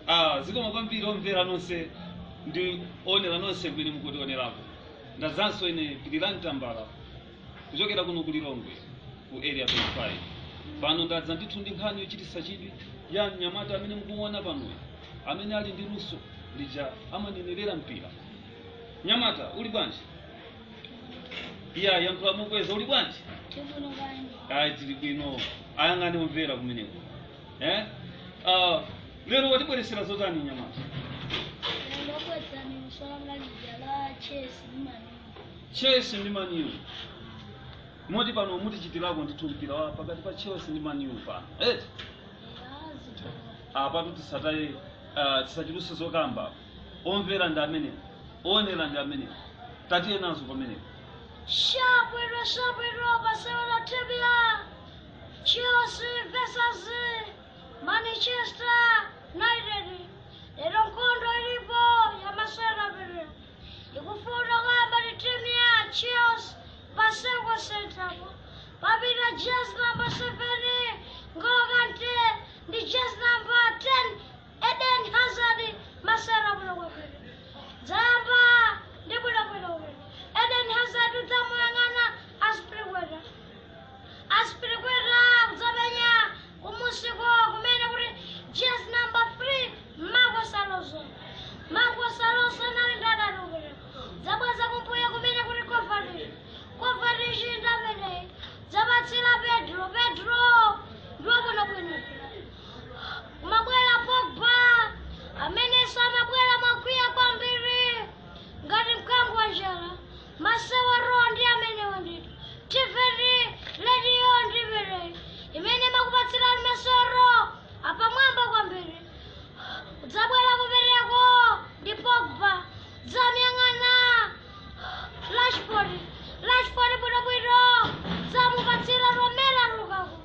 ah zikoma kwambiri omvera nonse ndi onera nonse kwini mukutionerako ndazanso ine pitirani tambala kuchokera kuno ku lilongwe ku area 25 pano ndadza ndithu ndi nkhani yochitisa chidwi ya mnyamata amene mukuona panoyo amene ali ndi luso lija amanenerera mpira nyamata uli bwanji iya yankhula mokweza uli bwanji tibuno bwanji ayi tili bwino ayang'ane omvera kumeneko eh? uh, lero watibweresera zotani nyamata ndindokwedzani lusola mlalija la chesi imani chelsea ndi maniu moti pano mutichitirako ndithu mpira wa pakati pa chelsea ndi maniu pano eti yazitoa apatu tisataye uh, tisachituse zokamba omvera ndi amenewo onera ndi amenewo tatiye nazo pamenepo Shabwino shabwino basewera tibia Chelsea versus Manchester United lero nkhondo ilipo ya masewera pere ikufuna kuyamba ndi timu ya Chelsea pasengwa sentapo papita jezi number 7 N'Golo Kante ndi jezi number 10 Eden Hazard masewera bwino kwepere dzayamba ndi bwinobwino kwepere Eden Hazard udzamuyang'ana Aspilicueta Aspilicueta kudzamenya kumusiko kumene kuti jezi number 3 Marcos Alonso Marcos Alonso nali ndadani ukene dzabweza kumbuyo kumene kuti Kovacic Kovacic ndamene dzapatsira Pedro Pedro ndiwo bwinobwino kumabwera Pogba amenenso amabwera mokwiya kwambiri ngati mkango wa njala masewero ndi amenewo ndito tiveri rediyo ndivere imene makupatsirani masewero apamwamba kwambiri udzabwera kupereko ndi pogba dzamyang'ana rashford rashford bwinobwino dzamupatsira romela lukaku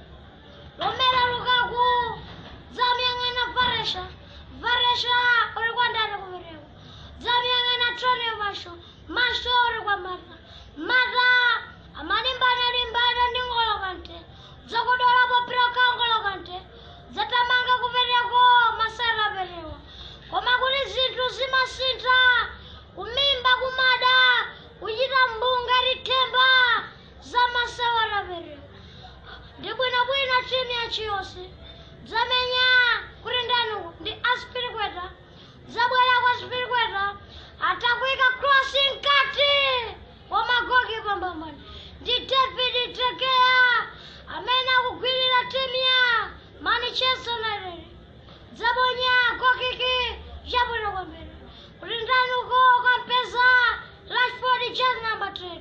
romela lukaku dzamyang'ana varesha varesha uri kwandani kupereko dzamyang'ana tony masho masho uri kwa mata mata amalimbana limbana ndi ngolo kante dzakudolapo piraka ngolo kante dzatamanga kupereko masara perewa koma kuti zinthu zimasintha kumimba kumada kuchita mbunga lithemba za masewera perewa ndi bwinobwino timu ya chiyonse dzamenya kuti ndani uku ndi aspirikweta zabwera kwa aspirikweta atakuika krosi mkati wa magoki pambambani ndi david tekeya amene akugwirira timu ya manchester united dzaponya gokiki chabwino kwambiri kuti ndani uko kampeza rashford jezi namba 10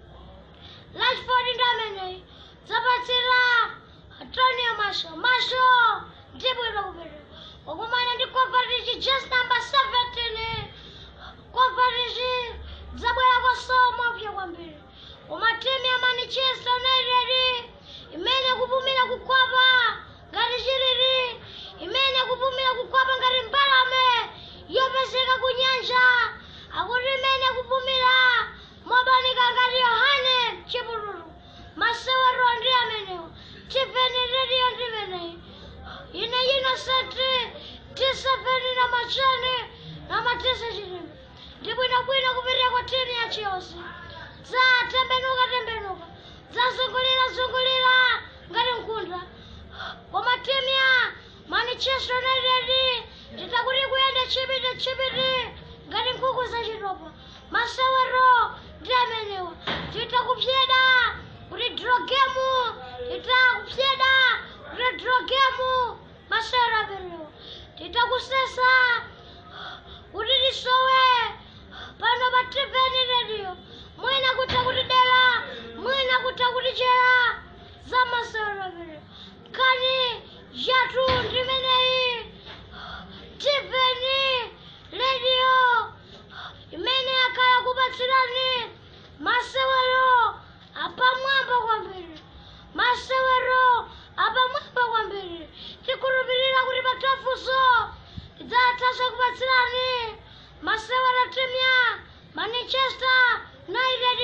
rashford ndi ameneyi dzapatsira antonio masho masho ndi bwino kupera wakumana ndi Kovacic jezi namba 17 Kovacic dzabwera kwasomo pya kwambiri koma timu ya manchester united imene kupumira kukwapa ngati chiriri imene kupumira kukwapa ngati mbalame yopezeka ku nyanja akuti imene kupumira mobanika ngati yohane chipululu masewero ndi amenewo tiveni rediyo ndimeneyi ine inosenti tiseveni na machani na matisa chilimi ndibwinobwino kupirira kwa timu ya chiyonse dzatembenuka tembenuka dzazungulira zungulira ngati mkunda koma timu ya manchester united nditakuti kuyenda chipiti chipiti ngati nkhuku zachitopa masewero ndi amenewa titakupsyeda kuti drogemu titakupsyeda kuti drogemu masewero amenewa titakusesa kuti tisowe pano pa tvn radio mwina kutha kuti dera mwina kutha kuti chera za masewero amenewa kani yathu ndimeneyi tvn radio imene yakhala kupatsirani masewero